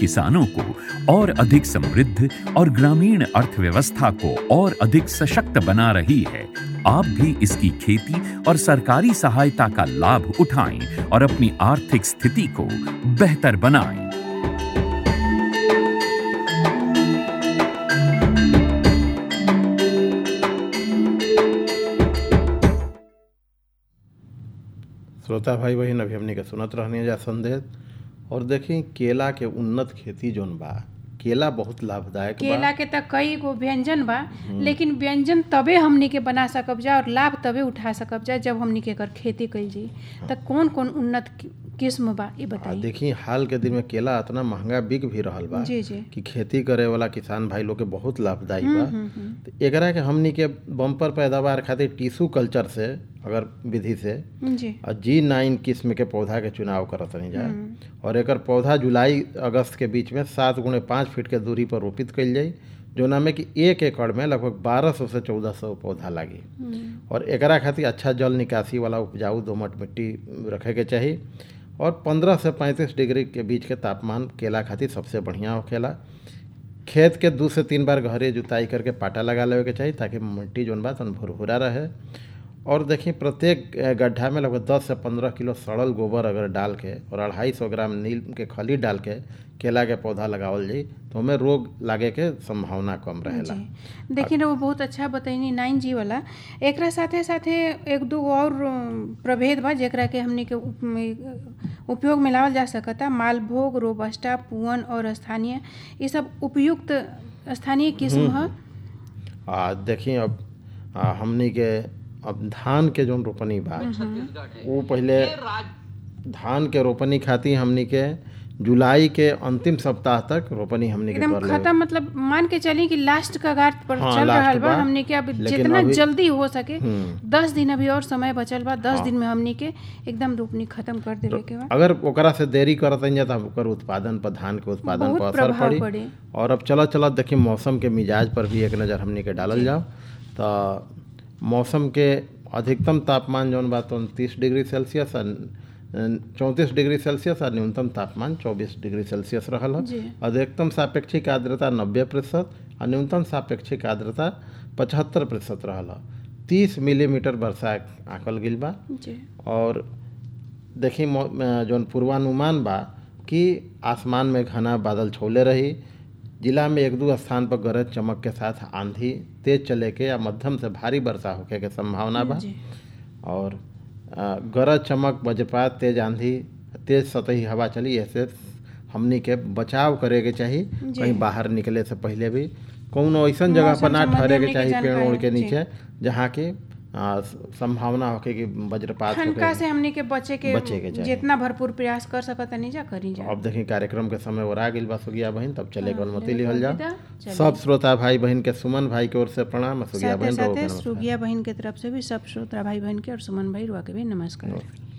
किसानों को और अधिक समृद्ध और ग्रामीण अर्थव्यवस्था को और अधिक सशक्त बना रही है आप भी इसकी खेती और सरकारी सहायता का लाभ उठाएं और अपनी आर्थिक स्थिति को बेहतर बनाएं श्रोता भाई बहन अभी हमने के सुनत रहनी जा संदेश और देखी केला के उन्नत खेती जोन बा केला बहुत लाभदायक केला बा के त कई गो व्यंजन बा लेकिन व्यंजन तबे हमनी के बना सकब जा और लाभ तबे उठा सकब जा जब हमनी के एकर खेती कइल जी त कौन कौन उन्नत कि- किस्म बा ये आ बताई देखी हाल के दिन में केला इतना महंगा बिक भी रहल बा जी जी कि खेती करे वाला किसान भाई लोग के बहुत लाभदायी बा हम्म, हम्म, तो एकरा के हमनी के बम्पर पैदावार खातिर टिश्यू कल्चर से अगर विधि से हम्म, जी और जी नाइन किस्म के पौधा के चुनाव करत नहीं जा और एकर पौधा जुलाई अगस्त के बीच में सात गुणे पाँच फीट के दूरी पर रोपित कइल जाई जोना में कि एक एकड़ में लगभग बारह सौ से चौदह सौ पौधा लागी हम्म, और एकरा खातिर अच्छा जल निकासी वाला उपजाऊ दोमट मिट्टी रखे के चाही और 15 से 35 डिग्री के बीच के तापमान केला खातिर सबसे बढ़िया होखेला खेत के दू से तीन बार गहरे जुताई करके पाटा लगा लेवे के चाही ताकि मिट्टी जौन बा तन भुरभुरा रहे और देखिए प्रत्येक अ, गड्ढा में लगभग 10 से 15 किलो सड़ल गोबर अगर डाल के और अढ़ाई सौ ग्राम नील के खली डाल के केला के पौधा लगावल जाई तो हमें रोग लागे के संभावना कम रहेला जी देखिए ना वो बहुत अच्छा बतैनी नाइन जी वाला एकरा साथे साथे एक दो और अम, प्रभेद बा जेकरा के हमनी के उप- में- उपयोग में लावल जा सकता मालभोग रोबस्टा पुअन और स्थानीय ये सब उपयुक्त स्थानीय किस्म ह आ देखिए अब आ, हमनी के अब धान के जौन रोपनी बा वो पहले धान के रोपनी खातिर हमनी के जुलाई के अंतिम सप्ताह तक रोपनी हमनी के एकदम कर लेवे खत्म मतलब मान के चली कि लास्ट कगार पर हाँ, चल लास्ट रहल बा बा। हमनी के अब लेकिन जितना अभी- जल्दी हो सके हम्म। दस दिन अभी और समय बचल बा दस हाँ। दिन में हमनी के एकदम रोपनी खत्म कर देवे के बा अगर ओकरा से देरी करत जा तो ओकर उत्पादन पर धान के उत्पादन बहुत पर असर प्रभाव पड़ी पड़ी। और अब चलत चलत देखिए मौसम के मिजाज पर भी एक नज़र हमनी के डालल जाओ तो मौसम के अधिकतम तापमान जौन बा तो तीस डिग्री सेल्सियस और चौंतीस डिग्री सेल्सियस और न्यूनतम तापमान चौबीस डिग्री सेल्सियस रहल जी। है अधिकतम सापेक्षिक आर्द्रता नब्बे प्रतिशत और न्यूनतम सापेक्षिक आर्द्रता पचहत्तर प्रतिशत रहल है तीस मिलीमीटर वर्षा आंकल गिल बा जी और देखी मौ- अ, जौन पूर्वानुमान बा कि आसमान में घना बादल छौले रही जिला में एक दो स्थान पर गरज चमक के साथ आंधी तेज चले के या मध्यम से भारी वर्षा होखे के संभावना बा जी और अ, गरज चमक वज्रपात तेज आंधी तेज सतही हवा चली ऐसे हमनी के बचाव करे के चाही जी। कहीं बाहर निकले से पहले भी कौनो ऐसन जगह पर मौसम ना संबंधी ठहरे के हमनी के चाही पेड़ जानकारी ओड़ के जी। नीचे जहाँ की अ, संभावना होखे कि वज्रपात होखे ठनका से हमनी के बचे के बचे के चाही। जितना भरपूर प्रयास कर सकत नहीं जा करी जा अब देखी कार्यक्रम के समय और आ गइल बा सुगिया बहन तब चले के अनुमति लिहल विदा, जाओ चलिए। सब श्रोता भाई बहन के सुमन भाई की ओर से प्रणाम और सुगिया साथे बहन रहो साथे के नमस्कार। सुगिया बहन के तरफ से भी सब श्रोता भाई बहन के और सुमन भाई रुआ के भी नमस्कार